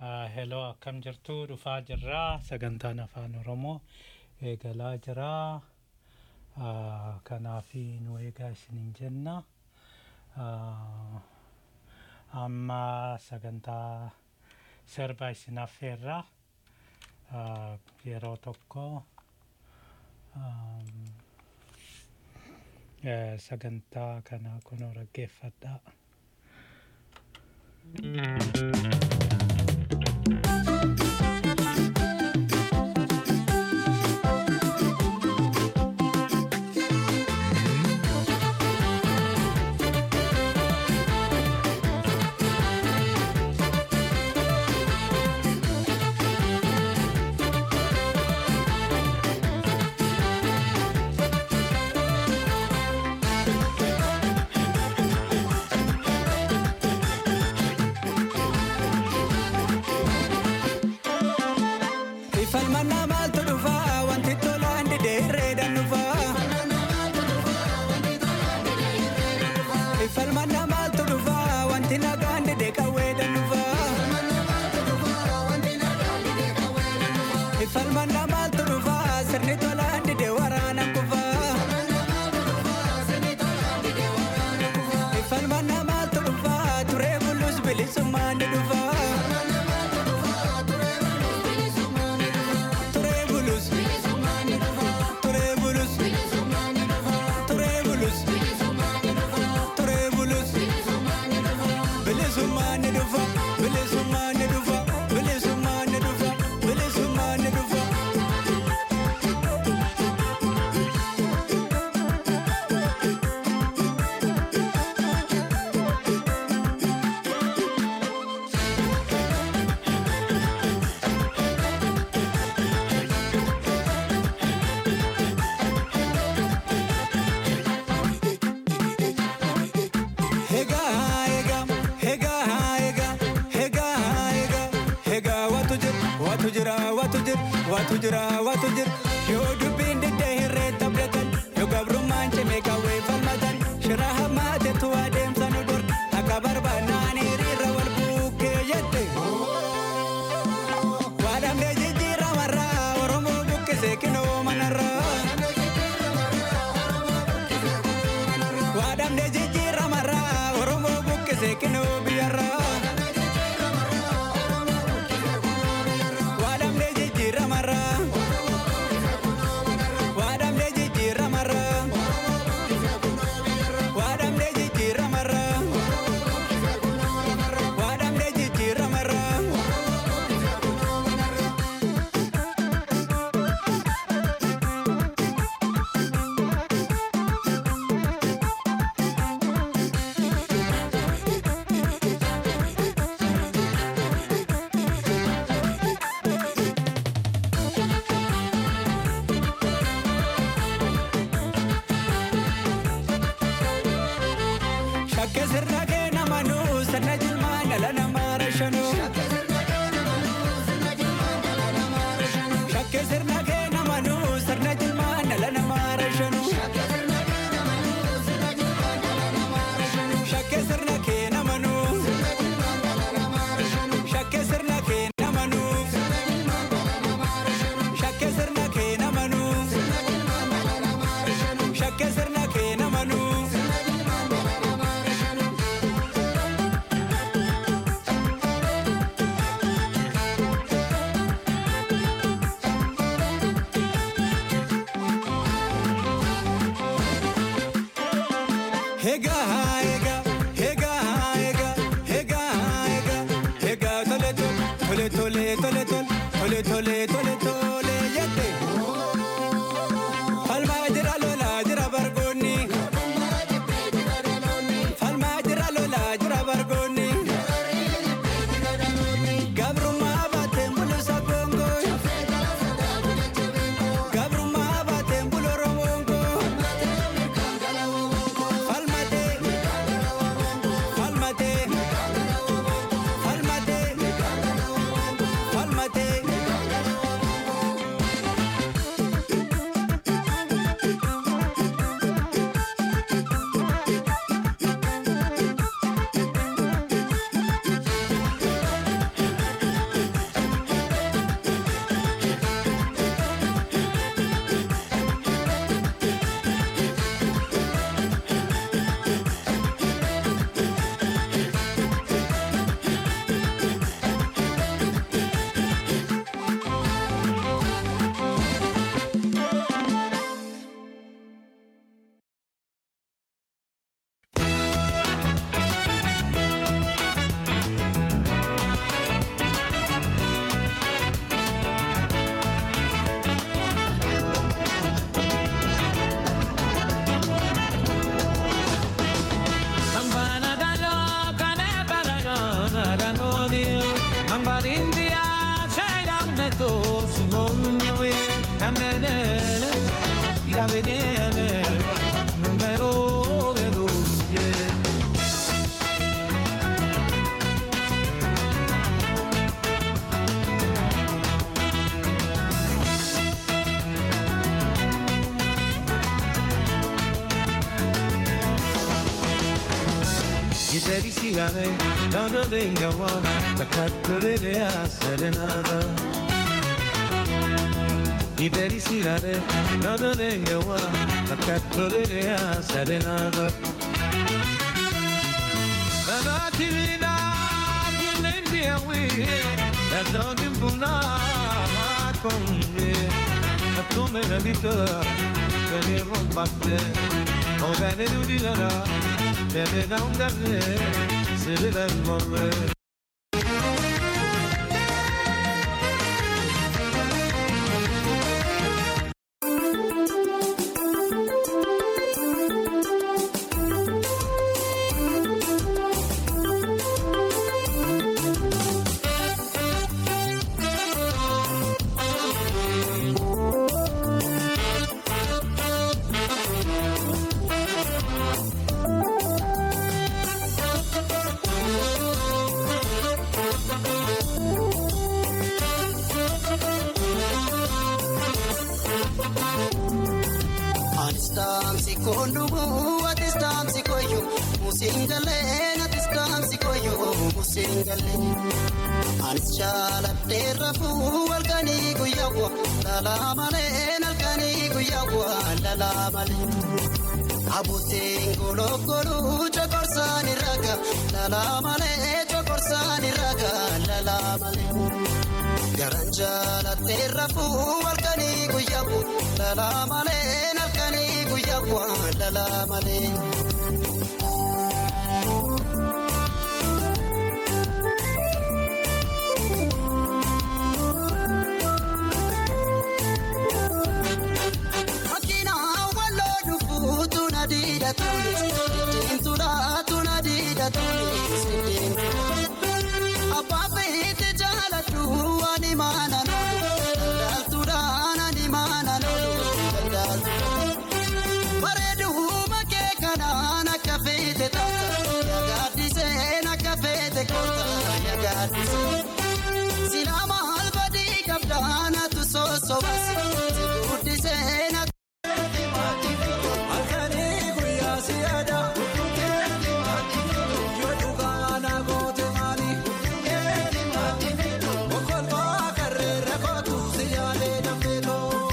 Heloo akkam jirtu dhufaa jirraa sagantaan afaan oromoo eegalaa jiraa kanaaf nu eegaa isiniin jenna amma sagantaa sirba isin affeerraa yeroo tokko sagantaa kana kunoo dhaggeeffadhaa. Ifalmannaa maaltu dhufaa wanti tolaan dideerreedhaan dhufaa. Ifalmannaa maaltu dhufaa wanti nagaan didee qawweedhaan dhufaa. Ifalmannaa maaltu dhufaa sirni tolaan didee waraana kufaa. Ifalmannaa maaltu dhufaa turee bulus bilisummaan ni dhufaa. Turee bulus. Turee bulus. Turee bulus. Turee bulus. Bilisummaan ni dhufa. Bilisummaan ni dhufa. Bilisummaan ni dhufa. Bilisummaan ni dhufa. Egaa egaa egaa egaa egaa egaa egaa watu jira watu jira watu jira watu jira watu jira yoo dubbiin diddee hirree taphatan yoo gabrummaan cimee qawwee falmatan shira hammaatetu adeemsa nu dur akka barbaannaan hiriirra wal bukkee jette. Waadamee jijjiiramarraa Oromoo buqqisee kinoo manarraa. Waadamee jijjiiramarraa Oromoo buqqisee kinoo biyyarraa. Waadamee jijjiiramarraa. Waadamee jijjiiramarraa. Waadamee jijjiiramarraa. Waadamee jijjiiramarraa. Shakke sirna kee namanuu sirna jilmaan dhala namaa rashanuu. Shakke sirna kee namanuu sirna jilmaan dhala namaa rashanuu. Shakke sirna kee namanuu. Shakke sirna kee namanuu. Shakke sirna kee namanuu. Shakke sirna kee namanuu. Egaa egaa egaa egaa egaa egaa egaa tole tole tole tole tole tole tole tole tole jette. Falmaa jira lolaa jira bargoonni. Falmaa jira lolaa jira bargoonni. Gabrummaa baateen bulusa goongoo. Gabrummaa baateen bulu oromoongoo. Falmatee. Falmatee. Falmatee. Falmatee. Ya venene, numero de luce. Ieri sigare, non venga buona, la cattura a serenata. Ieri sigare, non venga buona, la cattura a serenata. La tirina, l'India we, la dog in Puna, con me. La come la vita, che ne rombatte, o bene di la Bebe non darle, se deve morre. Atistamsi kondumu, atistamsi koyo, musingale, atistamsi koyo, musingale. Anis jaaladhe rafu halkanii guyyaawwa, lala malee halkanii guyyaawwa, lala malee. Abuutiin golokolu cokorsaan irraga, lala malee cokorsaan irraga, lala malee. Garan jaaladhe rafu halkanii guyyaawwa, lala malee halkanii guyyaawwa, lala malee. Makiina walloo dhufuu tuna diida tunis, diimtuudha tuna diida tunis, diimtuudha. Abbaa feete jaaladhu ani maana nolu, daldaltuudhaan ani maana nolu, daldaltuudha. Bareeduma kee kanaan akka feete taata, yagaaddiseen akka feete koota, yagaaddiseen. Silaa maal badii qabdaan atu sosobas, si guddiseen akka. Halkanii guyyaa si yaada. Yoo dhugaa na goote maali? Okolmaa karreera kootu si yaadee dafee too.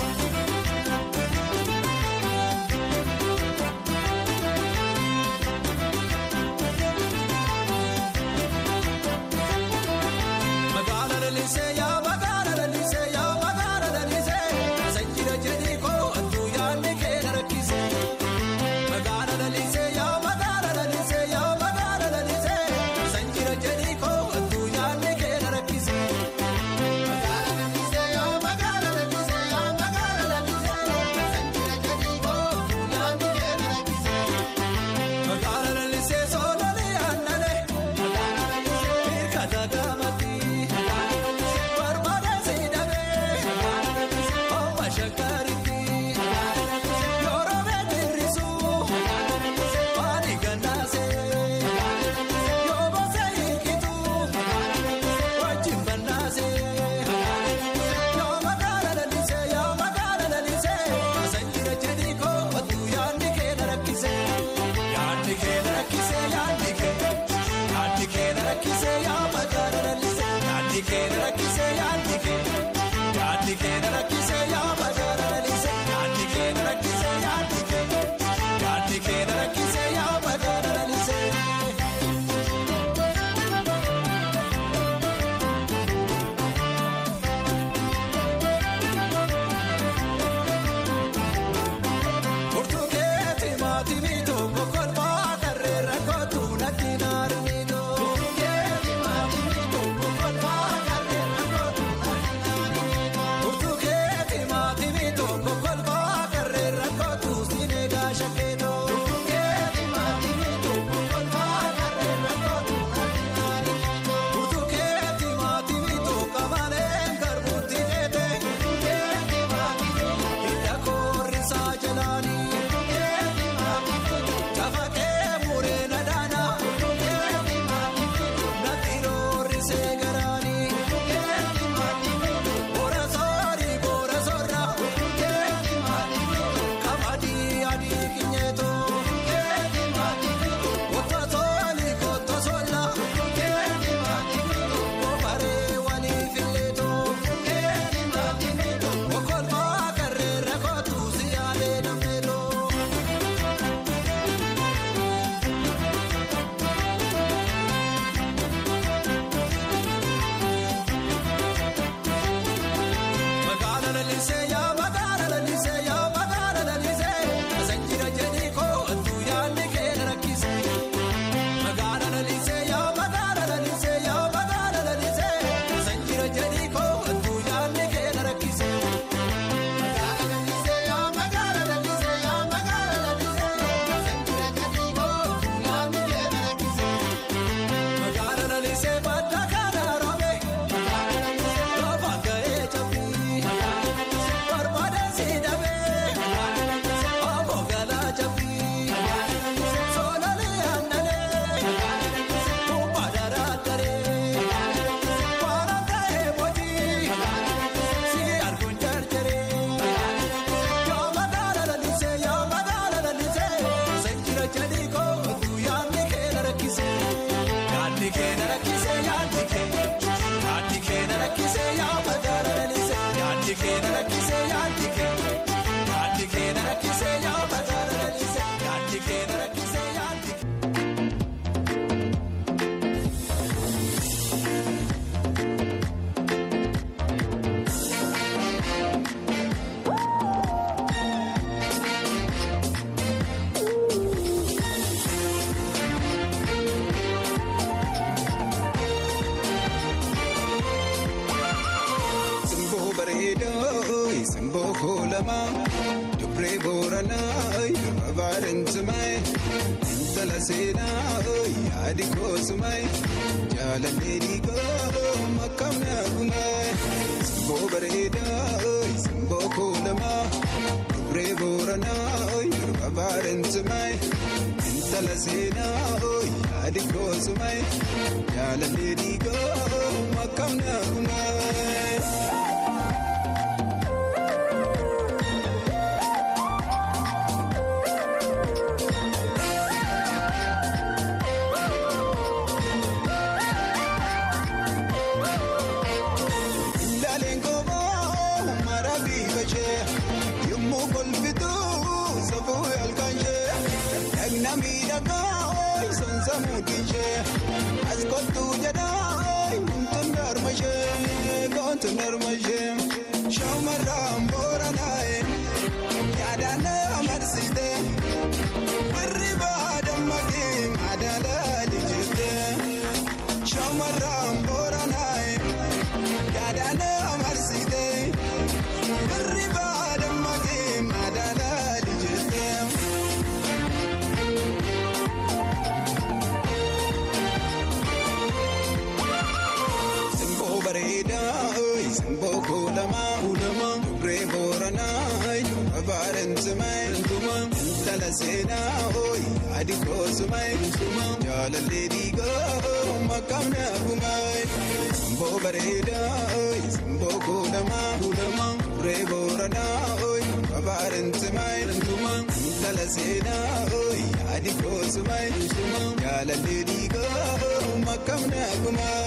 Magaala lalisee yaa magaala lalisee yaa magaala lalisee sanjira jedhii koo adduu yaadni kee na rakkisee. Magaala lalisee yaa magaala lalisee yaa magaala lalisee sanjira jedhii koo adduu yaadni kee na rakkisee. Magaala lalisee yaa magaala lalisee yaa magaala lalisee sanjira jedhii koo adduu yaadni kee na rakkisee. Magaala lalisee soolanii aannanii. Magaala lalisee hirkata gaamatii. Barbaada siidhamee. Omma shakkaritti. Yeroo beetirrisuu. Waani gannaasee. Yoo bosa hiikituu. Wajjin bannaasee. Yoo magaala lalisee yoo magaala lalisee. Sanjira jedhii koo adduu yaadni kee na rakkisee. Yaadni kee na rakkisee yaadni kee. Yaadni kee na rakkisee yaa magaala lalisee. Yaadni kee na rakkisee yaadni kee. Yaadni kee na rakkisee yaa magaala lalisee. Yaadni kee na rakkisee yaadni kee. Yaadni kee na rakkisee yaa magaala lalisee. Kurtukeeti maatii tokko kolfaa karreera kootu natti naarniito. Kurtukeeti maatii tokko kolfaa karreera kootu natti naarniito. kuulama dubree booranaa durba baarentumae intala seenaa yaadi koosumae jaalallee dhiigoo makkamna gumae simboo bareedaa simboo kuulama dubree booranaa durba baarentumae intala seenaa yaadi koosumae jaalallee dhiigoo makkamna gumae. Ilaaleen koomuu mara bifa ishee yommuu kolfituu safuu halkan ishee dhagna miidhagaa sonsa mudhii ishee as kottuu jedhaa kuntuun darma ishee kuntuun darma ishee shaamarraan booranaa'e yaadaan amarsitee birri baadammadee madaalaa lijjettee shaamarraan booranaa'e. Yaadaan amarsitee birri baadammatee madaalaa lijjettee. Simboo bareedaa simboo kuulamaa kuulamaa dubree booranaa duba baarentumaa intala seenaa adi koosumaa jaalallee dhiigoo makkamna gumaa simboo bareedaa simboo kuulamaa kuulamaa dubree booranaa duba baarentumaa intala seenaa adi koosumaa jaalallee dhiigoo makkamna gumaa.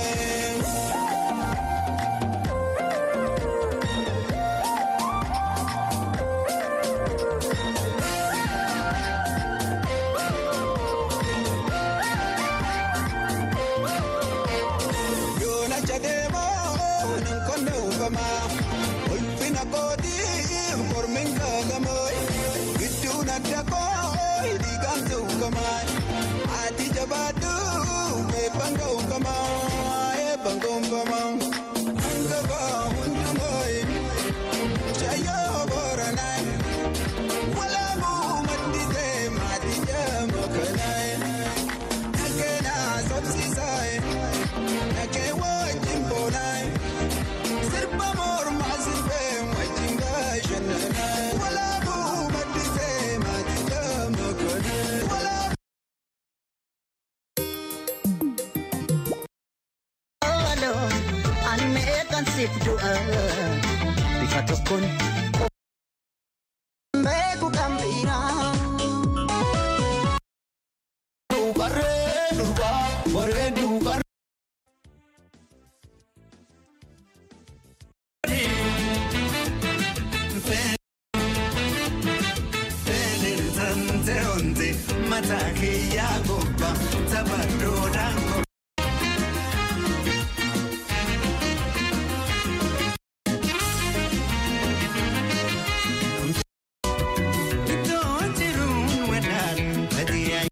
Yoona jadeemoo nan konne uufamaa ulfina kootii mormin kaagamoo gidduun adda koo dhiigaan tuukamaa ati jabaadhu eebban ga'uukamaa eebban ga'uukamaa hangafaa hundumoo shayyoo booranaa walaabuu madditee maatii jaama kanaa dhageenaa sobsiisaa. Nakee wajjin boonaa sirba mormaa sirbee wajjin gaashananaa walaabuu maddisee maatii gama kanaa walaabuu. Aloon ani meeqan siif du'a bifa tokkoon beeku kan biraa. Dubarree durbaa bareedu qarree. Mataa kiyyaa gobba taphadoodhaan gobba. Iddoo jiruun wadaan badii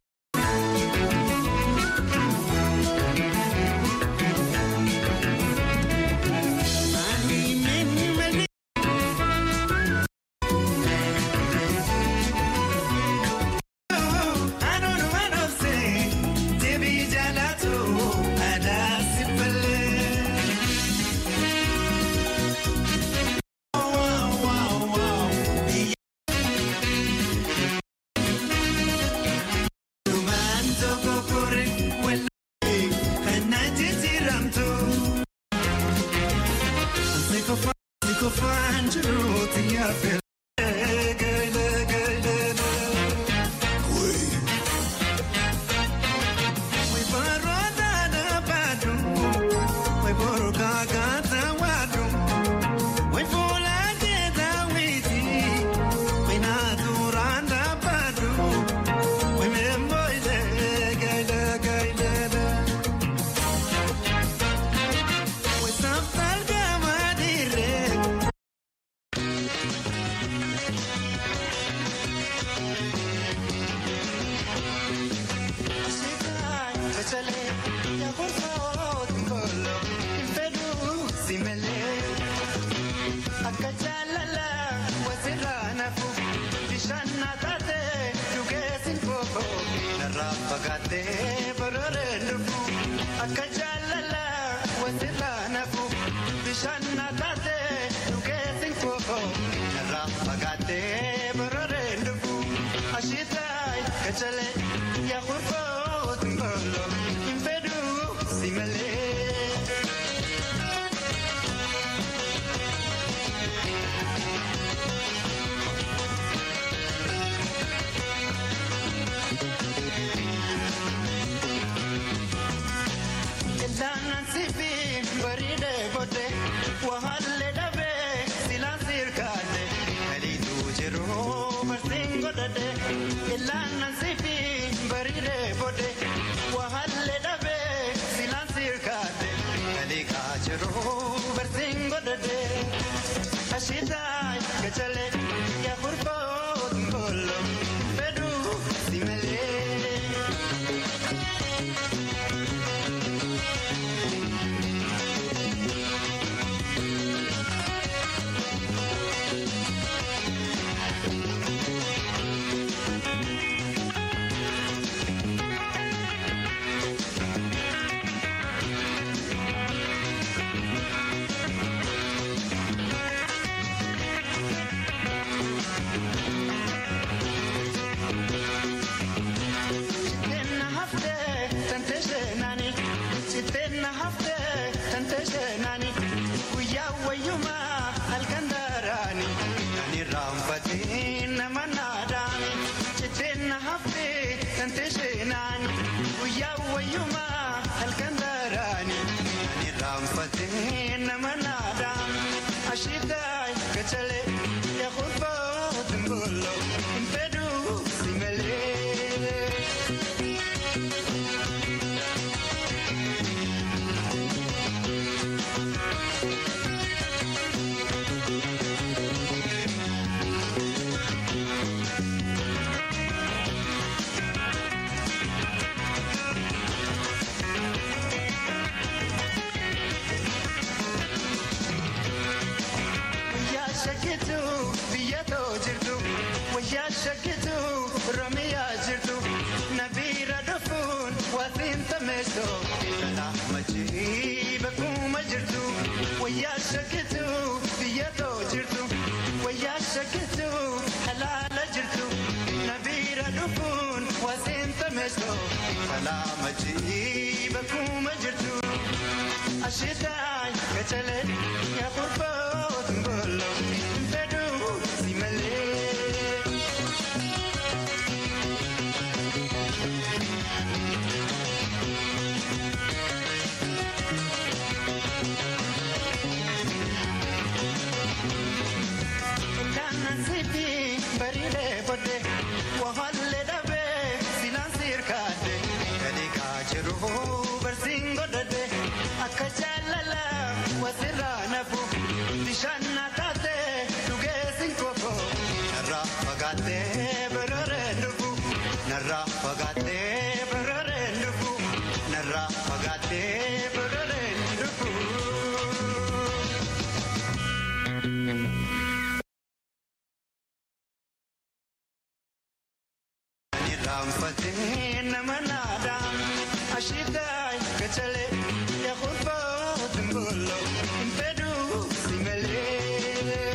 Find you the apple. taate dhugeessin koo narraa fagaattee bororeen dhufu ashitaayi gachalee yaa kurfoo ximbolo hin fedhu si malee. Ilaanan sifi bareedee booddee waalee dhabee silaan sirkaate galiitu jiru barsiin godhadhee ilaanan sifi bareedee booddee waalee dhabee silaan sirkaate galiikaa jiru barsiin godhadhee ashitaa gachalee yaa kurfoo ximbolo fedhuu si malee. Sittenna haftee tante seenani sittenna haftee tante seenani guyyaa wayyumaa halkan daaraani kan irraanfatiin nama naadaani sittenna haftee tante seenani guyyaa wayyumaa halkan daaraani kan irraanfatiin nama naadaani ashitaay gachalee yaa kurfoo ximbolo hin fedhuu si malee. Wayyaa shakkitu biyya too jirtu wayyaa shakkitu Oromiyaa jirtu nabiira dhufuun waatiin tameesto kanaa machii bakkuma jirtu wayyaa shakkitu biyya too jirtu wayyaa shakkitu halaala jirtu nabiira dhufuun waatiin tameesto kanaa machii bakkuma jirtu. Ashitai gachale ya kurbo tumbolo impedu simale. Kana sipi baride bode wahalle dabe silan sirkade kadi kajiru barsin godade akka jaalala wasirra nafu bishaan naataate dhugeessin koko narraa fagaattee bororeen dhufu narraa fagaattee bororeen dhufu narraa fagaattee bororeen dhufu. Raanfatee nama naadaan ashitaa gachalee yaa kurfoo ximbolo hin fedhuu si malee.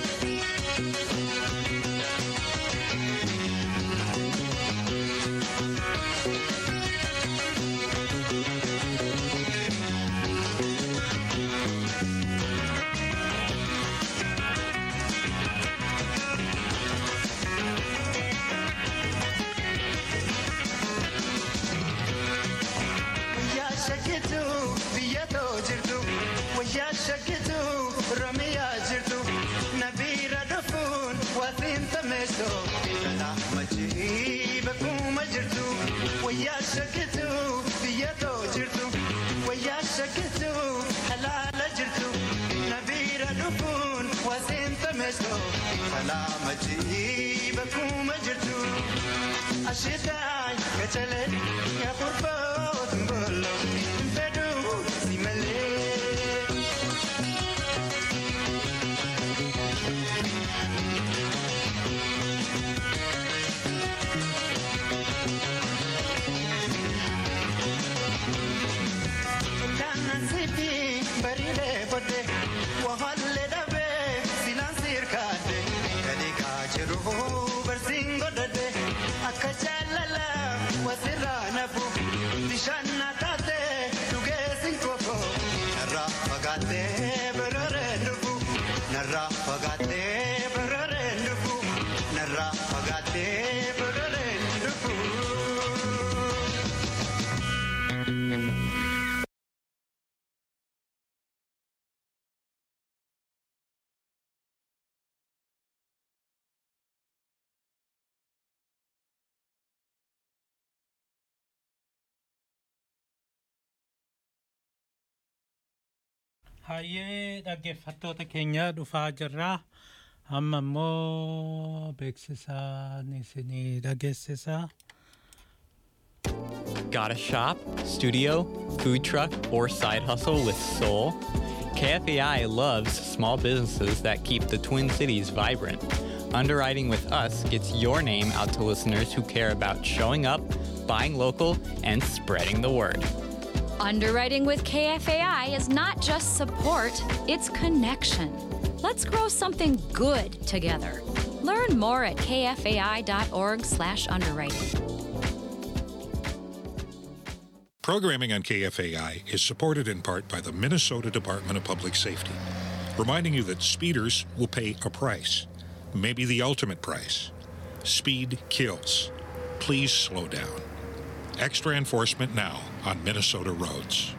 Wayyaa shakkitu biyya too jirtu wayyaa shakkitu Oromiyaa jirtu nabiira dhufuun waatiin tameesto kanaa machii bakkuma jirtu wayyaa shakkitu biyya too jirtu wayyaa shakkitu halaala jirtu nabiira dhufuun waatiin tameesto kanaa machii bakkuma jirtu. Ashitai gachale ya kurfoo ximbolo hin fedhuu si malee. Kana sipi bareedee bode Hayyee dhaggeeffattoota keenya dhufaa jirra. Amma immoo beeksisaan isinii dhageessisa. Got a shop, studio, food truck, or side hustle with soul? KFAI loves small businesses that keep the Twin Cities vibrant. Underwriting with us gets your name out to listeners who care about showing up, buying local, and spreading the word. Underwriting with KFAI is not just support, it's connection. Let's grow something good together. Learn more at kfai.org/underwriting. Programming on KFAI is supported in part by the Minnesota Department of Public Safety, reminding you that speeders will pay a price, maybe the ultimate price. Speed kills. Please slow down. Extra enforcement now on Minnesota roads.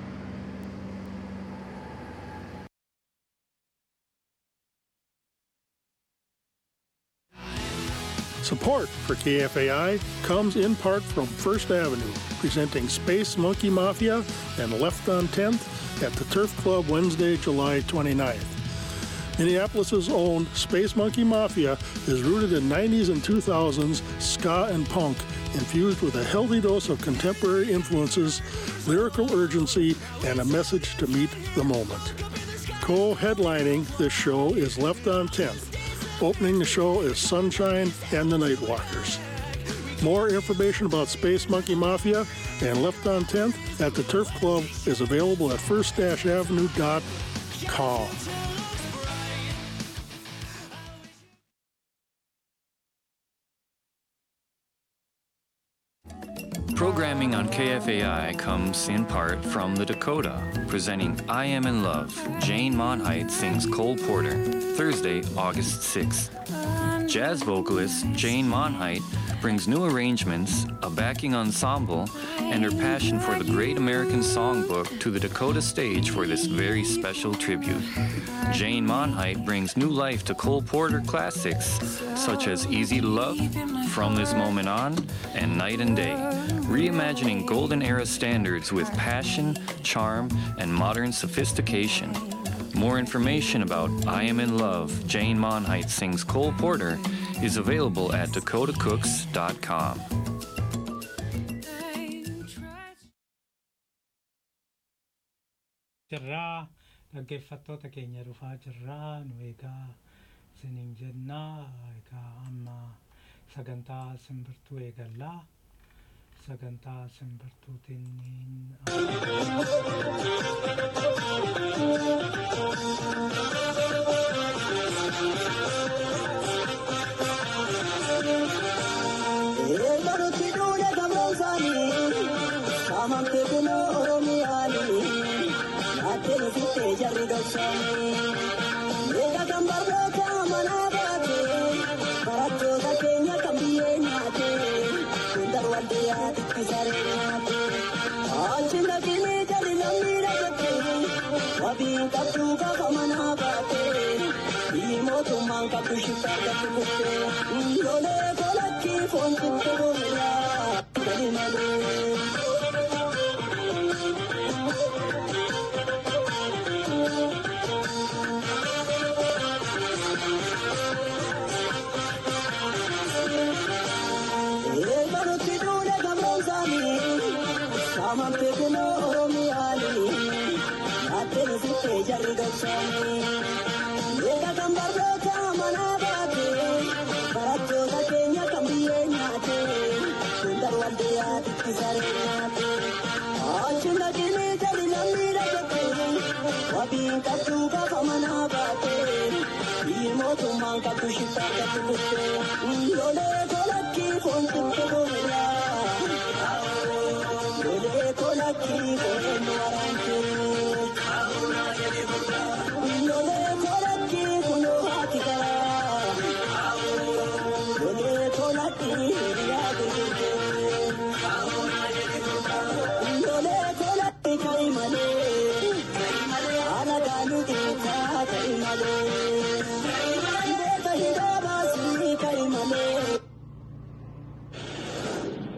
Support for KFAI comes in part from First Avenue, presenting Space Monkey Mafia and Left on 10th at the Turf Club Wednesday, July 29th. Minneapolis' own Space Monkey Mafia is rooted in 90s and 2000s ska and punk, infused with a healthy dose of contemporary influences, lyrical urgency, and a message to meet the moment. Co-headlining this show is Left on 10th. Opening the show is Sunshine and the Nightwalkers. More information about Space Monkey Mafia and Left on 10th at the Turf Club is available at first-avenue.com. Programming on KFAI comes in part from the Dakota, presenting I Am in Love. Jane Monheit sings Cole Porter, Thursday, August 6th. Jazz vocalist Jane Monheit brings new arrangements, a backing ensemble, and her passion for the great American songbook to the Dakota stage for this very special tribute. Jane Monheit brings new life to Cole Porter classics such as Easy to Love, From This Moment On, and Night and Day, reimagining golden era standards with passion, charm, and modern sophistication. More information about I Am in Love, Jane Monheit Sings Cole Porter is available at dakotacooks.com. jirraa dhaggeeffattoota keenya dhufaa jirraa nu egaa isiniin jennaa egaa amma sagantaa simbirtuu eegallaa sagantaa simbirtuutiin Barutti duule gamoosaanii saamamte kunoo oromiyaanii naattee sittee jarri dhoksaanii eega kan barnoota manaa baate barattoota keenya kan biyyee nyaate hundar waldiyaa itti saree nyaate achi naqinee jalli namni dhagatte wabii qabduu gaafa manaa baate biyyi mootummaan qabdu shiftaa qabdu kutte lolee kolakki foon sitti gurraa gadi malee. Barutti duule gamoosaanii saamamte kunoo oromiyaanii naattee sittee jarri dhoksaanii eega kan barnoota manaa baate barattoota keenya kan biyyee nyaate hundar waldiyaa itti saree nyaate achi naqinee jalli namni dhagatte wabii qabduu gaafa manaa baate biyyi mootummaan qabdu shiftaa qabdu kutte lolee kolakki foon sitti gurraa lolee kolakki foon waraante lolee kolakki kunoo haati garaa lolee kolakki hiriyaa gurgurtee lolee kolakki ka'i malee haala gaaluu keessaa ka'i malee beeka hidhaa baasii ka'i malee.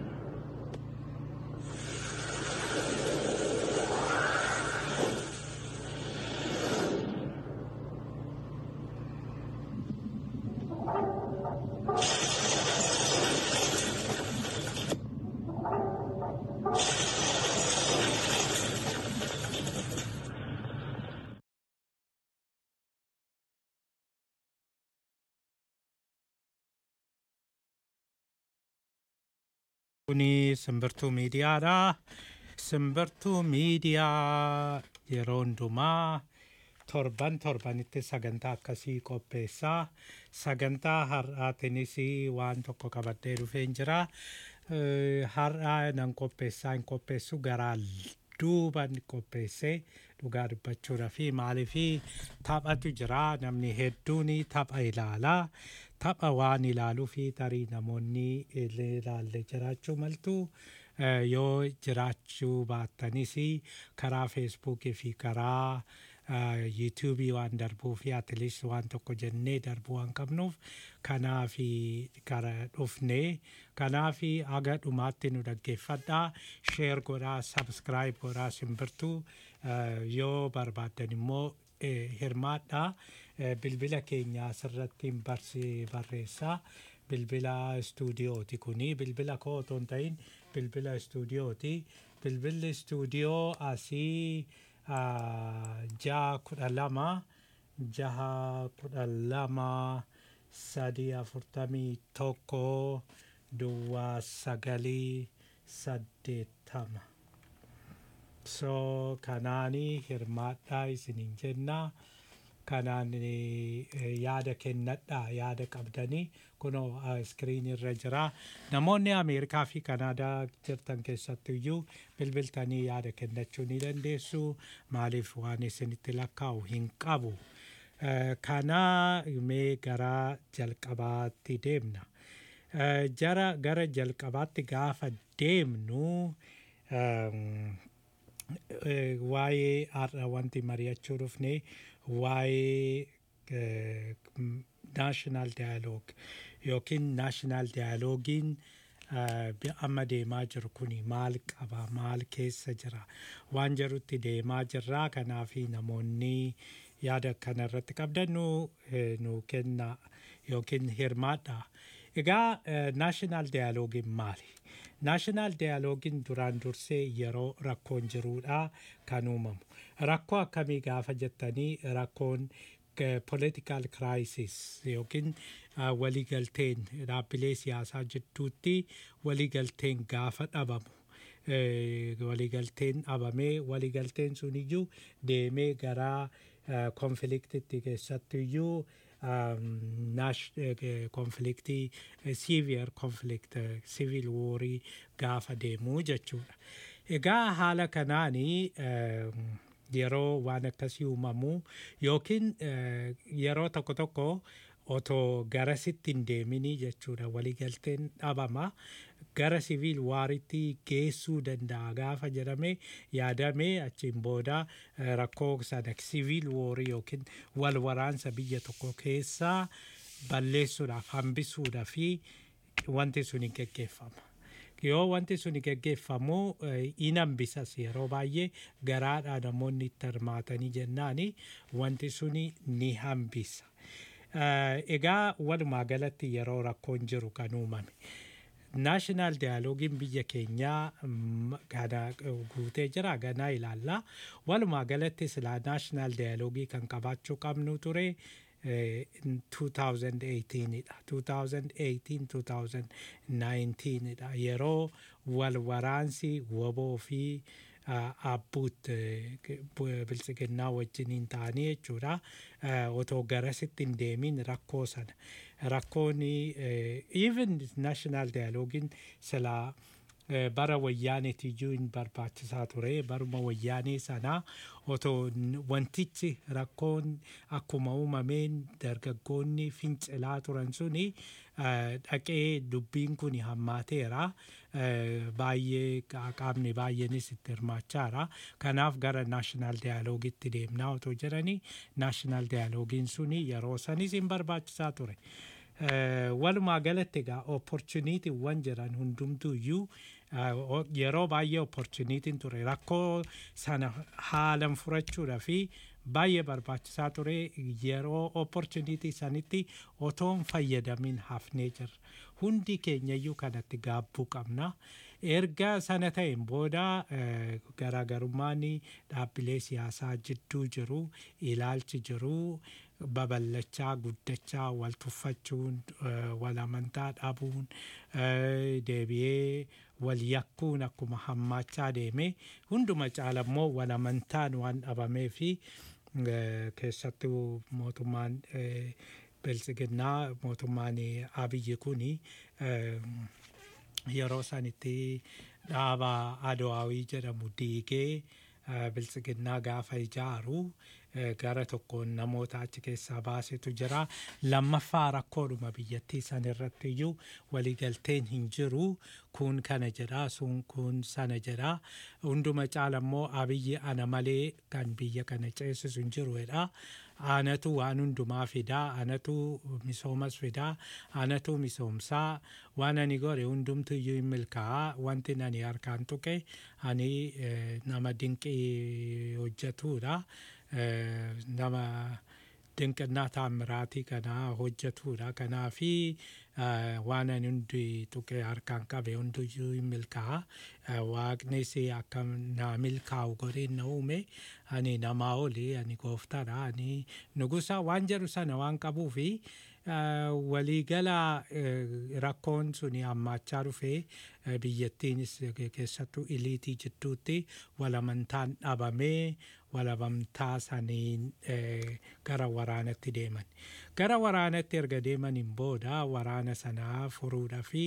Kuni simbirtuu miidiyaadha. Simbirtuu miidiyaa yeroo hundumaa torban torbanitti sagantaa akkasii qopheessaa. Sagantaa har'aatiinis waan tokko qabadhee dhufeen jira. Eh, Har'aa nan qopheessaa hin qopheessu garaa duuban qopheessee dhugaa dubbachuudha fi maaliif taphatu jira namni hedduun tapha ilaalaa tapha waan ilaaluu fi tarii namoonni ilaalle jiraachuu maltu Eh, yoo jiraachuu baattanis karaa feesbuukii fi karaa yuutuubii waan darbuu fi atilis waan tokko jennee darbuu waan qabnuuf kanaaf kara dhufne kanaaf aga dhumaatti nu dhaggeeffadhaa sheer godhaa sabskiraayib godhaa simbirtuu eh, yoo barbaaddan immoo eh, hirmaadhaa Eh, bilbila keenya asirratti barsi barreessaa bilbila istuudiyooti kuni bilbila koo otoo hin ta'in bilbila istuudiyooti bilbilli istuudiyoo asii ah, jaha kudha lama jaha kudha lama sadii afurtamii tokko duwwaa sagalii saddeettama so kanaanii hirmaadhaa isiniin jennaa kanaan eh, yaada kennadhaa yaada qabdanii kunoo iskiriin irra jira namoonni ameerikaa fi kanaadaa jirtan keessattiyyuu bilbiltanii yaada kennachuu ni dandeessu maaliif waan isinitti lakkaa'u hin qabu Eh, kana mee gara jalqabaatti deemna Eh, jara gara jalqabaatti gaafa deemnu ehm, eh, waa'ee har'a wanti mari'achuu dhufne waa'ee eh, m- national dialogue yookiin national dialogiin eh, bi- amma deemaa jiru kuni maal qaba maal keessa jira waan jedhutti deemaa jirraa kanaaf namoonni yaada kana irratti qabdan nu eh, nu kenna yookiin hirmaadha egaa eh, national dialogiin maali naashinaal diyaaloogiin duraan dursee yeroo rakkoon jiruudha kan uumamu rakkoo akkamii gaafa jettanii rakkoon political crisis yookiin ah, waliigalteen dhaabbilee siyaasaa jidduutti waliigalteen gaafa dhabamu eh, waliigalteen dhabamee waliigalteen suniyyuu deemee gara konfliktitti keessattiyyuu konfliktii siiviyer konflikt siivil woorii gaafa deemuu jechuudha. Egaa haala kanaanii em, yeroo waan akkasii uumamu yookiin eh, yeroo tokko tokko otoo garasitti hin deeminii jechuudha waliigalteen dhabama gara siviil waaritti geessuu danda'a gaafa jedhame yaadame achiin booda eh, rakkoo sana siviil woorii yookiin wal waraansa biyya tokko keessaa balleessuudhaaf hambisuudhaaf fi wanti sun hin geggeeffama. yoo wanti sun geggeeffamu eh, in hambisas yeroo baay'ee garaadhaa namoonni itti hirmaatanii jennaani wanti suni ni hambisa. Eh, Egaa walumaa galatti yeroo rakkoon jiru kan uumame. naashinaal diyaaloogiin biyya keenyaa mm, gana guutee jira ganaa ilaalla walumaa galatti silaa naashinaal diyaaloogii kan qabaachuu qabnu ture eh, in 2018 dha 2018 2019 dha yeroo wal waraansi woboo fi ah, abbuut eh, bu- biltsiginnaa wajjiniin ta'anii jechuudha Eh, otoo garasitti hin deemin rakkoo sana rakkoon even national dialogiin silaa eh, bara wayyaaneetiyyuu hin barbaachisaa ture baruma wayyaanee sanaa otoo n- wantichi rakkoon akkuma uumameen dargaggoonni fincilaa turan suni eh, dhaqee dubbiin kun hammaateera eh, baay'ee qa- qaamni baay'eenis itti hirmaachaara kanaaf gara naashinaal diyaaloogitti deemnaa otoo jedhanii naashinaal diyaaloogiin suni yeroo sanis hin barbaachisaa ture. Eh, walumaa galatti egaa opportunitiiwwan jiran hundumtuu iyyuu eh, o- yeroo baay'ee opportunitiin ture rakkoo sana haalan furachuudha fi baay'ee barbaachisaa ture yeroo opportunitii sanitti otoon fayyadamin hafnee jirra hundi keenyayyuu kanatti gaabbuu qabna erga sana ta'een booda eh, garaagarummaan dhaabbilee siyaasaa jidduu jiru ilaalchi jiru babal'achaa guddachaa wal tuffachuun eh, wal amantaa dhabuun eh, deebi'ee wal yakkuun akkuma hammaachaa deeme hunduma caala immoo wal amantaan waan dhabamee fi eh, keessattuu mootummaan eh, biltsiginnaa mootummaan eh, abiyyi kuni eh, yeroo sanitti dhaaba adowaawii jedhamu diigee eh, biltsiginnaa gaafa ijaaru eh, gara tokkoon namoota achi keessaa baasetu jira lammaffaa rakkoodhuma biyyattii san irratti iyyuu waliigalteen hin jiru kun kana jedha sun kun sana jedha hunduma caala immoo abiyyi ana malee kan biyya kana ceesisu hin jiru jedha anatu waan hundumaa fidaa anatu misoomas fidaa anatu misoomsaa waan ani godhe hundumtu iyyuu hin milkaa'aa wanti ani harkaan tuqe ani eh, nama dinqii hojjetudha eh, nama dinqinnaa taamiraatii kana hojjetudha kanaafi eh, waan ani hundi tuqe harkaan qabe hunduyyuu hin milkaa'a Eh, waaqnis akka naa milkaa'u godheen na uume ani namaa oli ani gooftaadha ani nugusa waan jedhu sana waan qabuufi eh, waliigala eh, rakkoon suni hammaachaa dhufee eh, biyyattiinis keessattuu iliitii jidduutti walamantaan dhabamee walabamtaa saniin eh, gara waraanatti deeman gara waraanatti erga deemaniin booda waraana sanaa furuudha fi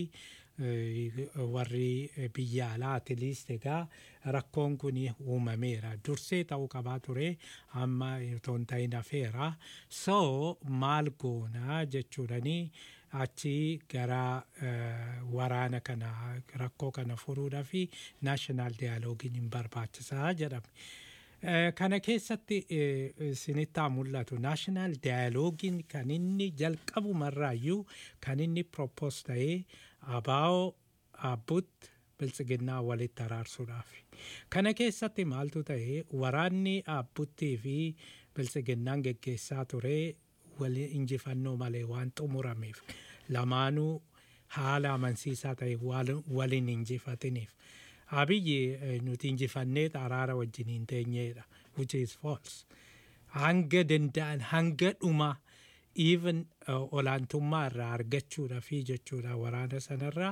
eh, warri eh, biyya alaatilis egaa rakkoon kun uumameera dursee ta'uu qabaa ture amma otoo hin ta'in hafeera so maal goona jechuudhani achi gara eh, waraana kana rakkoo kana furuudha fi naashinaal diyaaloogiin hin barbaachisaa jedhame. Eh, kana keessatti eh, isinitti haa mul'atu naashinaal diyaaloogiin kan inni jalqabumarraayyuu kan inni propos ta'ee abaa'oo abbutti biltsiginnaa walitti araarsuudhaaf kana keessatti maaltu ta'e waraanni abbuttii fi biltsiginnaan geggeessaa ture wali injifannoo malee waan xumurameef lamaanuu haala amansiisaa ta'e wal- waliin injifatiniif abiyyi eh, nuti injifannee araara wajjiniin teenyeedha which is false hanga danda'an hanga dhuma even uh, olaantummaa irraa argachuudha fi jechuudha waraana sanarraa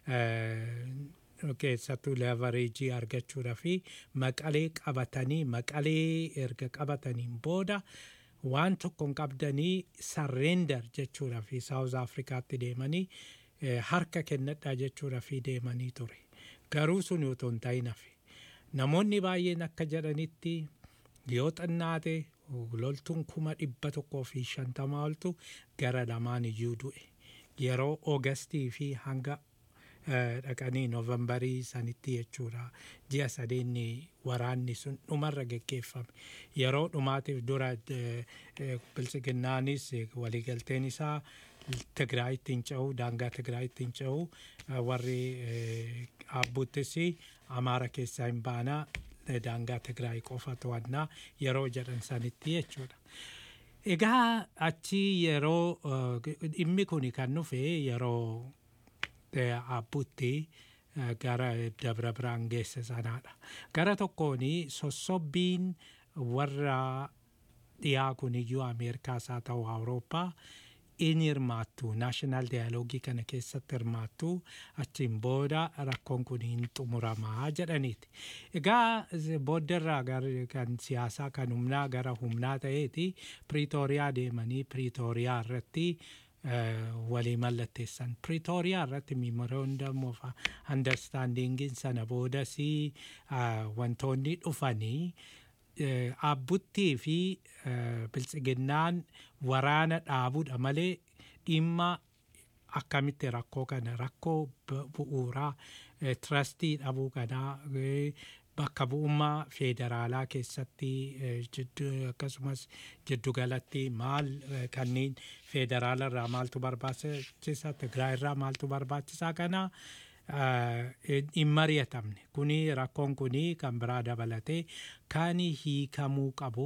uh, keessattuu levareejii argachuudha fi maqalee qabatanii maqalee erga qabataniin booda waan tokko hin qabdanii sarreendar jechuudha fi saawuz afrikaatti deemanii eh, harka kennadhaa jechuudha fi deemanii ture garuu sun otoo hin ta'in hafe namoonni baay'een akka jedhanitti yoo xinnaate loltuun kuma dhibba tokkoo fi shantamaa oltu gara lamaan iyyuu du'e yeroo ogastii fi hanga eh, dhaqanii noovembarii sanitti jechuudha ji'a sadeenni waraanni sun dhumarra geggeeffame yeroo dhumaatiif dura eh, eh, biltsiginnaanis eh, waliigalteen isaa Tigraayitti hin ce'u daangaa Tigraayitti hin ce'u eh, warri eh, abbuttis Amaara keessaa hin baanaa eh, daangaa Tigraay qofa to'annaa yeroo jedhan sanitti jechuudha. Egaa achi yeroo eh, dhimmi kun kan dhufe yeroo eh, abbutti eh, gara dabra biraan geesse sanaadha. Gara tokkoon sossobbiin warra dhiyaa kun iyyuu Ameerikaas haa ta'u Awurooppaa in hirmaattu naashinaal diyaaloogii kana keessatti hirmaattu achiin booda rakkoon kun hin xumuramaa jedhaniiti. Egaa booddarraa gara kan siyaasaa kan humnaa gara humnaa ta'eeti Piriitooriyaa deemanii Piriitooriyaa irratti eh, walii mallatteessan. Piriitooriyaa irratti memorandum of understandingiin sana boodas ah, wantoonni dhufanii eh, abbuttii fi eh, biltsiginnaan waraana dhaabuudha malee dhimma akkamitti rakkoo kana rakkoo bu- bu'uuraa eh, trastii dhabuu kanaa eh, bakka bu'ummaa federaalaa keessatti eh, jiddu- akkasumas jiddugalatti maal eh, kanneen federaala irraa maaltu barbaachisa Tigraay irraa maaltu barbaachisaa kana eh, hin mari'atamne kuni rakkoon kuni kan biraa dabalatee kan hiikamuu qabu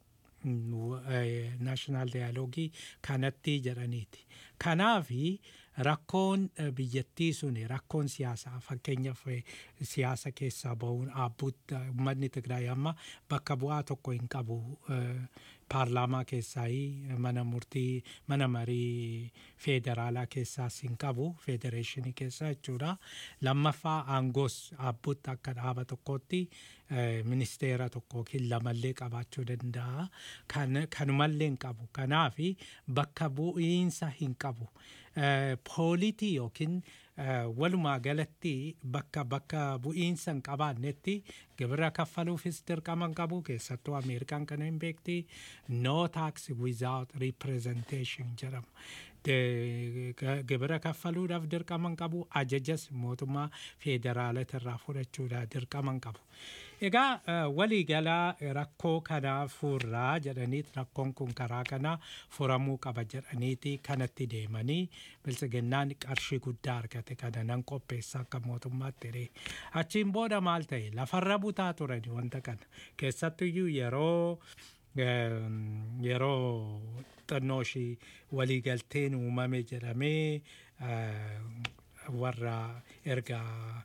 naashinaal diyaaloogii kanatti jedhaniiti. Kanaafi rakkoon eh, biyyattii sun rakkoon siyaasaa fakkeenyaaf eh, siyaasa keessaa bahuun abbuutti uummanni Tigraay amma bakka bu'aa tokko hin qabu eh, paarlaamaa keessaa mana murtii mana marii feederaalaa keessaas hin qabu federeeshinii keessaa jechuudha lammaffaa aangoos abbuutti akka dhaaba tokkootti eh, ministeera tokko yookiin lamallee qabaachuu danda'a kan kanumallee hin qabu kanaafi bakka bu'iinsa hin qabu Eh, poolitii yookiin eh, walumaa galatti bakka bakka bu'iinsa hin qabaannetti gibira kaffaluufis dirqama hin qabu keessattuu ameerikaan kana hin beekti no tax without representation jedhama De- g- gibira kaffaluudhaaf dirqama hin qabu ajajas mootummaa federaalaa irraa fudhachuudhaaf dirqama hin qabu egaa eh, waliigalaa rakkoo kanaa furraa jedhaniit rakkoon kun karaa kanaa furamuu qaba jedhaniiti kanatti deemanii biltsiginnaan qarshii guddaa argate kana nan qopheessa akka mootummaatti jedhee achiin booda maal ta'e lafarra butaa turani wanta kana keessattuyyuu yeroo eem, yeroo xannoo ishii waliigalteen uumame jedhamee eh, warra erga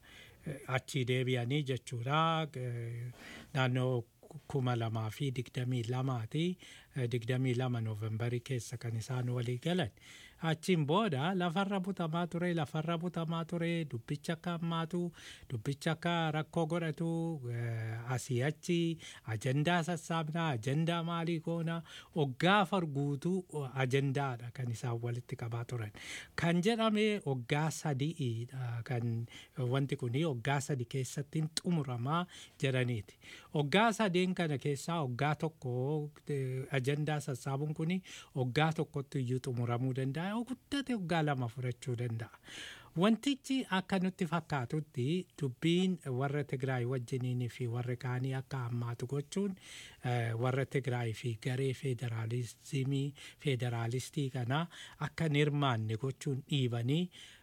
eh, achii deebi'anii jechuudha eh, naannoo kuma lamaa fi digdamii lamaati eh, digdamii lama noovembarii keessa kan isaan walii galan achiin booda lafarra butamaa ture lafarra butamaa ture dubbicha akka hammaatu dubbicha akka rakkoo godhatu eh, asii achi ajandaa sassaabnaa ajandaa maalii goona oggaa farguutuu ajandaadha kan isaan walitti qabaa turan kan jedhame oggaa sadiidha kan wanti kuni oggaa sadi keessatti hin xumuramaa jedhaniiti oggaa sadeen kana keessaa oggaa tokko eh, ajandaa sassaabuun kuni oggaa tokkotti iyyuu xumuramuu danda'a yoo guddate oggaa lama fudhachuu danda'a. Wantichi akka nutti fakkaatutti dubbiin warra Tigraay wajjiniin fi warra kaanii akka hammaatu gochuun eh, warra Tigraay fi garee federaalizimii federaalistii kanaa akka hin hirmaanne gochuun dhiibanii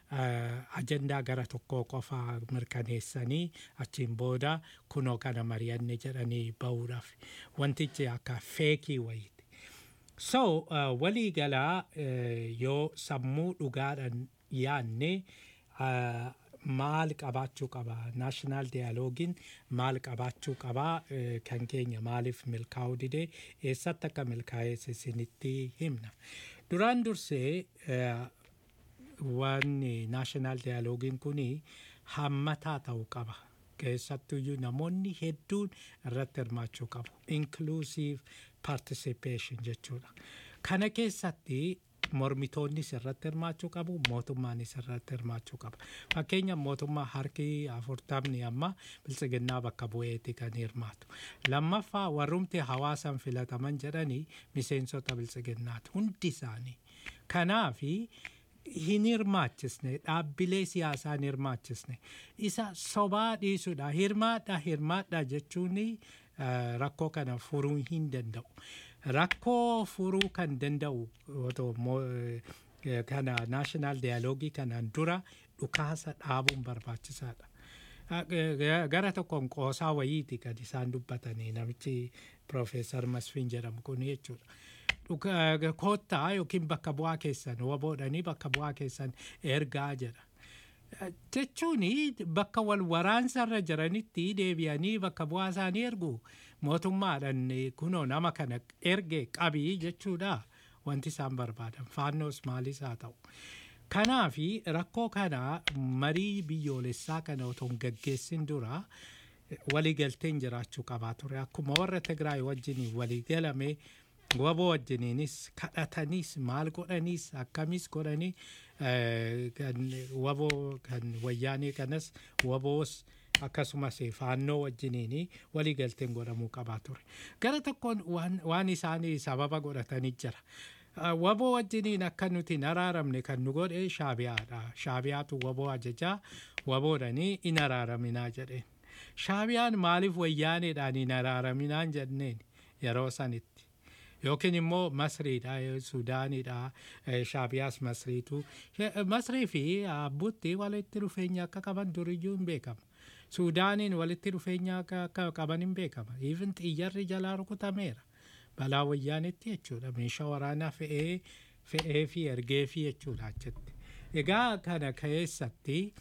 eh, ajandaa gara tokkoo qofa mirkaneessanii achiin booda kunoo kana mari'anne jedhanii bahuudhaaf wantichi akka feekii wayiiti. So uh, walii galaa uh, yoo sammuu dhugaadhaan yaanne uh, maal qabaachuu qaba naashinaal diyaaloogin maal qabaachuu qaba uh, kan keenya maaliif milkaa'uu didee eessatti akka milkaa'ees isinitti himna duraan dursee uh, wanni naashinaal diyaaloogiin kun hammataa ta'uu qaba keessattuyyuu namoonni hedduun irratti hirmaachuu qabu inclusive participation jechuudha kana keessatti mormitoonnis irratti hirmaachuu qabu mootummaanis irratti hirmaachuu qaba fakkeenya mootummaa harki afurtamni amma biltsiginnaa bakka bu'eeti kan hirmaatu lammaffaa warrumti hawaasan filataman jedhanii miseensota biltsiginnaati hundi isaanii kanaafi hin hirmaachisne dhaabbilee siyaasaa hin hirmaachisne isa sobaa dhiisuudha hirmaadha hirmaadha jechuun eh, rakkoo kana furuu hin danda'u rakkoo furuu kan danda'u otoo mo- eh, kana naashinaal diyaaloogii kanaan dura dhukaasa dhaabuun barbaachisaadha. Ah, g- g- gara tokkoon qoosaa wayiiti kan isaan dubbatanii namichi Profeesar Masfiin jedhamu kun jechuudha. Dhuka- Koottaa yookiin bakka bu'aa keessan waboodhanii bakka bu'aa keessan ergaa jedha. jechuun bakka wal waraansarra jiranitti deebi'anii bakka bu'aa isaanii ergu mootummaadhaan kunoo nama kana erge qabii jechuudha wanti isaan barbaadan faannoos maalis haa ta'u. Kanaafi rakkoo kana marii biyyoolessaa kana otoo hin gaggeessin dura waliigalteen jiraachuu qabaa ture akkuma warra Tigraay wajjin waliigalame waboo wajjiniinis kadhataniis maal godhaniis akkamis godhanii eh, kan waboo kan wayyaanii kanas waboos akkasumas faannoo wajjiniin waliigalteen godhamuu qabaa ture gara tokkoon waan- waan isaanii sababa godhatanii jira. Ah, Waboo wajjiniin akka nuti hin araaramne kan nu godhe shaabiyaadha. Shaabiyaatu waboo ajajaa waboodhanii hin araaraminaa jedheen. Shaabiyaan maaliif wayyaaneedhaan hin araaraminaan jenneen yeroo sanitti. Yookiin immoo Masriidha, eh, Suudaanidha, eh, Shaabiyaas Masriitu. Eh, Masrii fi Abbuutti walitti dhufeenya akka qaban duriyyuu hin beekama. Suudaaniin walitti dhufeenya akka akka qaban hin beekama. Even xiyyarri jalaa rukutameera. Balaa wayyaanetti jechuudha. Meeshaa waraanaa fe'ee fe'ee fi ergee fi jechuudha achitti. Egaa kana keessatti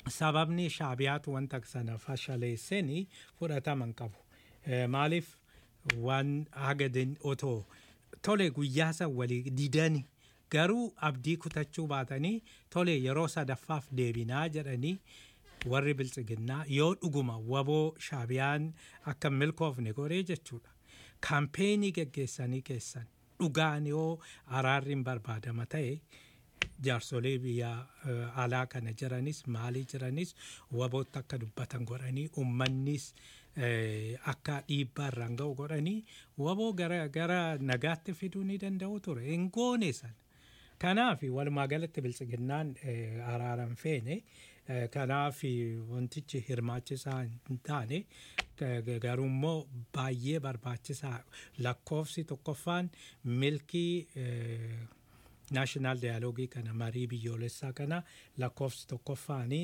sababni shaabiyaatu wanta sana fashaleesseni fudhataman qabu. Eh, Maaliif waan hagadin otoo tole guyyaa san walii didani garuu abdii kutachuu baatanii tole yeroo sadaffaaf deebinaa jedhanii warri biltsiginnaa yoo dhuguma waboo shaabiyaan akka milkoofne godhee jechuudha. Kaampeenii geggeessanii keessan dhugaan yoo araarri hin barbaadama ta'e jaarsolee biyya eh, alaa kana jiranis maalii jiranis wabootti akka dubbatan godhanii ummannis eh, akka dhiibbaa irraan ga'u godhanii waboo gara gara nagaatti fiduu ni danda'u ture hin goone sana. Kanaaf walumaa galatti biltsiginnaan eh, araaran feene eh, kanaaf wantichi hirmaachisaa hin taane ga- garuu immoo baay'ee barbaachisaa lakkoofsi tokkoffaan milkii eh, naashinaal daayaloogii kana marii biyyoolessaa kana lakkoofsi tokkoffaanii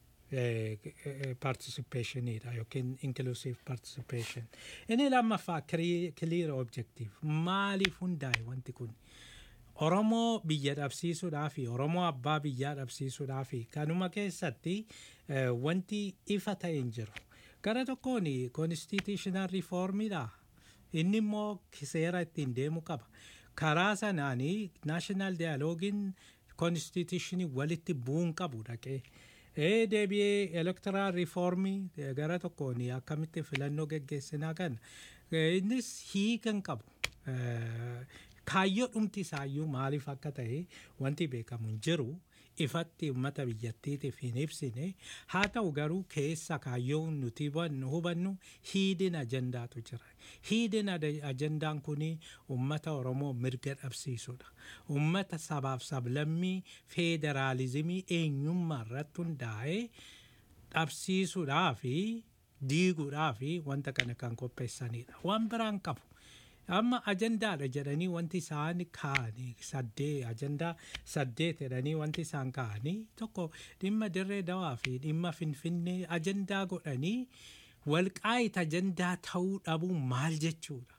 participationiidha yookiin inclusive participation. Inni lammaffaa clear objective maaliif hundaa'e wanti kun Oromoo biyya dhabsiisuudhaa fi Oromoo abbaa biyyaa dhabsiisuudhaa fi kanuma keessatti eh, wanti ifa ta'e hin jiru. Gara tokkoon constitutional reformidha. Inni immoo seera ittiin deemu qaba. Karaa sanaanii national dialoogin constitutionii walitti bu'uun qabu dhaqee. Ee deebi'ee electoral reformii eh, gara tokkoon akkamitti filannoo geggeessinaa kana eh, innis hiikan qabu. Eh, kaayyoo dhumti isaayyuu maaliif akka ta'e wanti beekamu hin jiru ifatti uummata biyyattiitiif hin ibsine haa ta'u garuu keessa kaayyoo nuti hubannu hubannu hiidin ajandaatu jira hiidin ada- ajandaan kun uummata oromoo mirga dhabsiisudha uummata sabaaf sablammii feederaalizimii eenyummaa irratti hundaa'ee dhabsiisuudhaa fi diiguudhaa fi wanta kana kan qopheessanidha waan biraan qabu. amma ajandaadha jedhanii wanti isaan kaa'anii saddee ajandaa saddeet jedhanii wanti isaan kaa'anii tokko dhimma dirree dawaa fi dhimma finfinnee ajandaa godhanii walqaayit ajandaa ta'uu dhabuu maal jechuudha.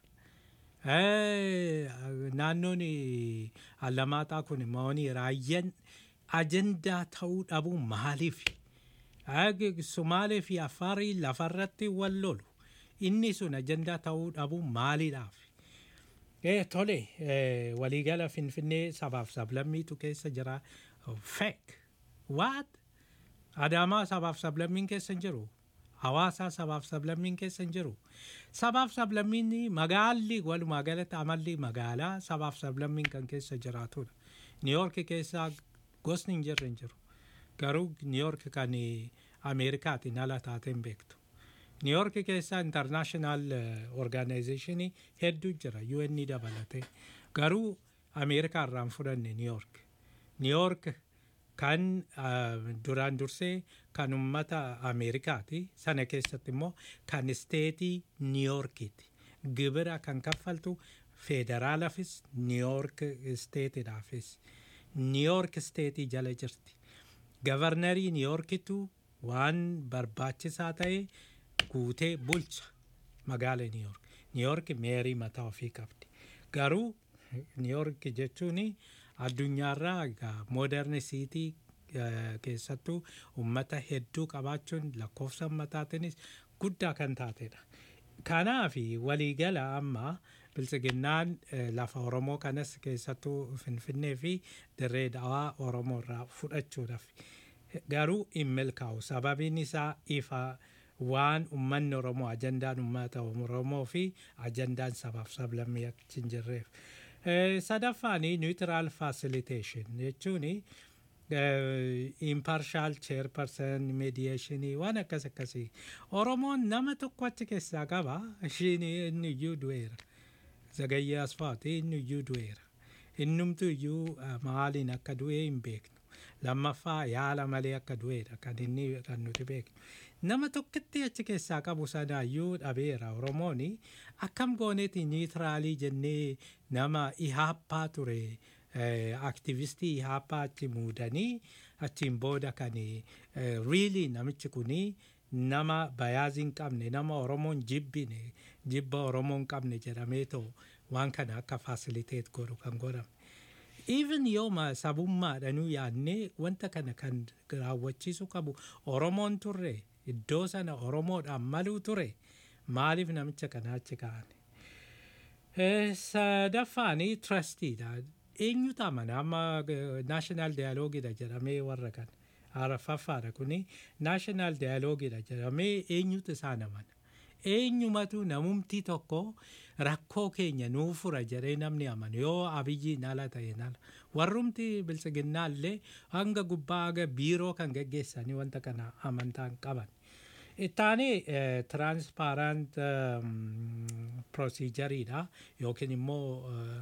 Eh, Naannoon eh, Allamaaxaa kun moonii raayyan ajandaa ta'uu dhabuu maaliif? Ag- Sumaalee fi Afaarii lafarratti wal lolu. Inni sun ajandaa ta'uu dhabuu maaliidhaaf? Eh, tole eh, waliigala finfinnee sabaaf sablammiitu keessa jira fake what adaamaa sabaaf sablammiin keessa hin jiru hawaasaa sabaaf sablammiin keessa hin jiru sabaaf sablammiin magaalli walumaa galatti amalli magaalaa sabaaf sablammiin kan keessa jiraatudha niiyoorki keessa gosni hin jirre hin jiru garuu niiyoorki kan eh, ameerikaatiin ala taateen beektu niiyoorki keessa intarnaashinaal orgaanayizeeshinii hedduu jira UN dabalatee garuu ameerikaa irraa hin fudhanne niiyoork niiyoork kan ah, duraan dursee kan ummata ameerikaati sana keessatti immoo kan isteetii niiyoorkiiti gibira kan kaffaltu federaalaafis niiyoork isteetiidhaafis niiyoork isteetii jala jirti gavarnarii niiyoorkitu waan barbaachisaa ta'e guutee bulcha magaala niiyoork niiyoork meerii mataa ofii qabdi garuu niiyoork jechuun addunyaarraa egaa mooderni siitii keessattuu ummata hedduu qabaachuun lakkoofsa ummataatiinis guddaa kan taatedha. Kanaaf waliigala amma biltsiginnaan eh, lafa Oromoo kanas keessattuu Finfinnee fi dirree dawaa Oromoo irraa fudhachuudhaaf garuu hin milkaa'u sababiin isaa ifa waan ummanni Oromoo ajandaan ummata Oromoo fi ajandaan sabaaf sablammii achi hin jirreef. Eh, Sadaffaan neutral facilitation jechuun impartial chairperson mediation waan akkas akkasii Oromoon nama tokko achi keessaa qaba ishiin inni iyyuu du'eera. Zagayyee Asfaati inni iyyuu du'eera. Innumtu iyyuu ah, maaliin akka du'e hin beeknu. Lammaffaa yaala malee akka du'eedha kan inni kan nuti beeknu. Nama tokkotti achi keessaa qabu sanaayyuu dhabeera Oromoon akkam gooneeti niitiraalii jennee nama ihaappaa ture. aktivistii ihaappaa achi muudanii achiin booda kan riilii namichi kuni nama bayaazii hin qabne nama oromoon jibbine jibba oromoon qabne jedhamee too waan kana akka faasiliteet godhu kan godhame. Even yooma sabummaadhanuu yaadnee wanta kana kan raawwachiisu qabu oromoon turre iddoo sana oromoodhaan maluu ture maaliif namicha kana achi kaa'an. Eh, Sadaffaani trustiidha. Eenyutu amana amma naashinaal daayiloogiidha jedhamee warra kan arafaffaadha kuni naashinaal daayiloogiidha jedhamee eenyutu isaan amana. Eenyumatu namumti tokko rakkoo keenya nuu fura jedhee namni amanu yoo abiyyiin ala ta'een ala. Warrumti biltsiginnaallee hanga gubbaa haga biiroo kan geggeessanii wanta kana amantaan qaban. Ittaanii tiraanspaarant proosiijariidha yookiin immoo eh,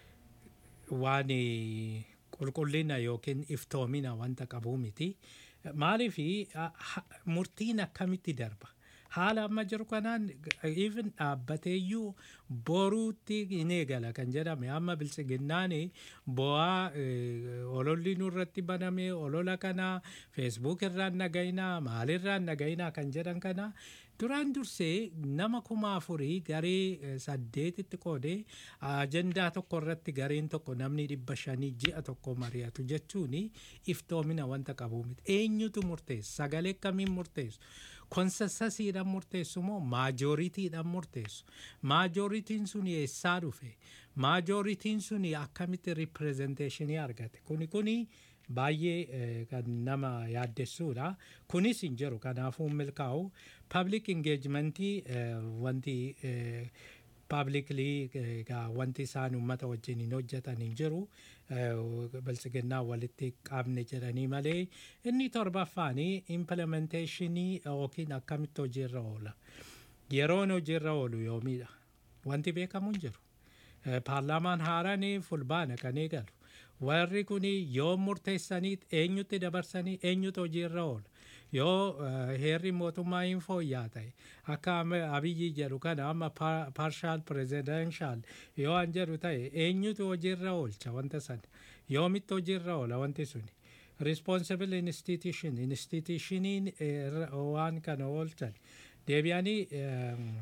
waan qulqullina yookiin iftoomina wanta qabuu miti. Maaliifi ah, ha- murtiin akkamitti darba? Haala amma jiru kanaan even dhaabbateeyyuu boruutti hin eegala kan jedhame amma biltsiginnaan bu'aa eh, ololli nurratti baname olola kana feesbuuk irraan nagayinaa maalirraan nagayinaa kan jedhan kana duraan dursee nama kuma afurii garee eh, saddeetitti qoodee ajendaa tokko irratti gareen tokko namni dhibba shanii ji'a tokko mari'atu jechuun iftoomina wanta qabu miti eenyutu murteessu sagalee kamiin murteessu konsensasiidhaan murteessu moo maajooritiidhaan murteessu maajooritiin sun eessaa dhufe maajooritiin sun akkamitti ripirezenteeshinii argate kuni kuni baay'ee eh, kan nama yaaddessuudha kunis hin jiru kanaafuu hin milkaa'u public engagementii eh, wanti eh, publicly egaa wanti isaan uummata wajjin hin hojjetan hin jiru eh, biltsiginnaa walitti qabne jedhanii malee inni torbaffaanii implementeeshinii yookiin akkamitti hojiirra oola yeroon hojiirra oolu yoomiidha wanti beekamu hin jiru Eh, paarlaamaan haaraan fulbaana kan eegalu warri kun yoo murteessanii eenyutti dabarsanii eenyutu hojiirra oola yoo eh, heerri mootummaa hin fooyyaa ta'e akka amma abiyyi jedhu kana amma parshaal pirezidenshal yoo an jedhu ta'e eenyutu hojiirra oolcha wanta sana yoomitti hojiirra oola wanti suni responsible institution institutioniin eh, waan kana oolchan deebi'anii ehm,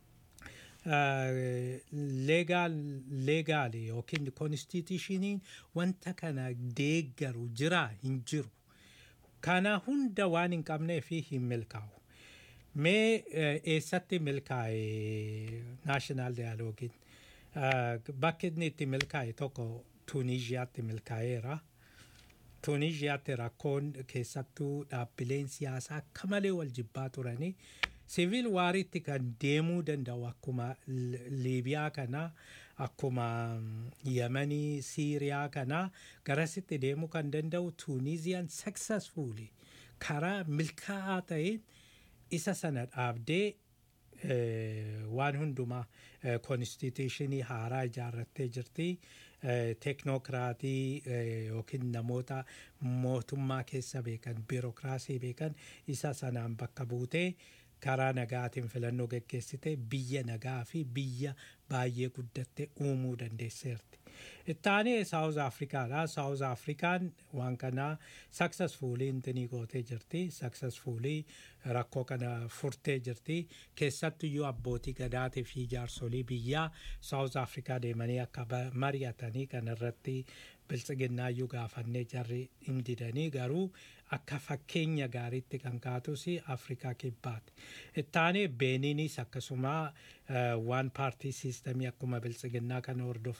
leegaal leegaali yookiin konstitushiniin wanta kana deeggaru jira hin jiru kana hunda waan hin qabnee fi hin milkaa'u mee eh, eessatti milkaa'e naashinaal daayiloogiin bakki inni itti milkaa'e tokko tuuniziyaatti milkaa'eera tuuniziyaatti rakkoon keessattuu dhaabbileen siyaasaa akka malee wal jibbaa turanii siviil waariitti kan deemuu danda'u akkuma L- liibiyaa kana akkuma mm, yemanii siiriyaa kana garasitti deemuu kan danda'u tuuniziyaan successfully karaa milkaa'aa ta'een isa sana dhaabdee eh, waan hundumaa konstituushinii haaraa ijaarrattee jirti eh, teknookiraatii eh, yookiin namoota mootummaa keessa beekan biirokiraasii beekan isa sanaan bakka buutee karaa nagaatiin filannoo geggeessite biyya nagaa fi biyya baay'ee guddatte uumuu dandeesseerti. Ittaanee Saawuz Afrikaadha. Saawuz Afrikaan waan kana successfully intinii gootee jirti. Successfully rakkoo kana furtee jirti. Keessattuyyuu abbootii gadaatii fi jaarsolii biyyaa Saawuz Afrikaa deemanii akka ba- mari'atanii kan irratti biltsiginnaayyuu gaafannee jarri hin didanii garuu akka fakkeenya gaariitti kan kaatus Afrikaa kibbaati. Ittaanee Beeniinis akkasuma waan paartii siistamii akkuma biltsiginnaa kan hordofan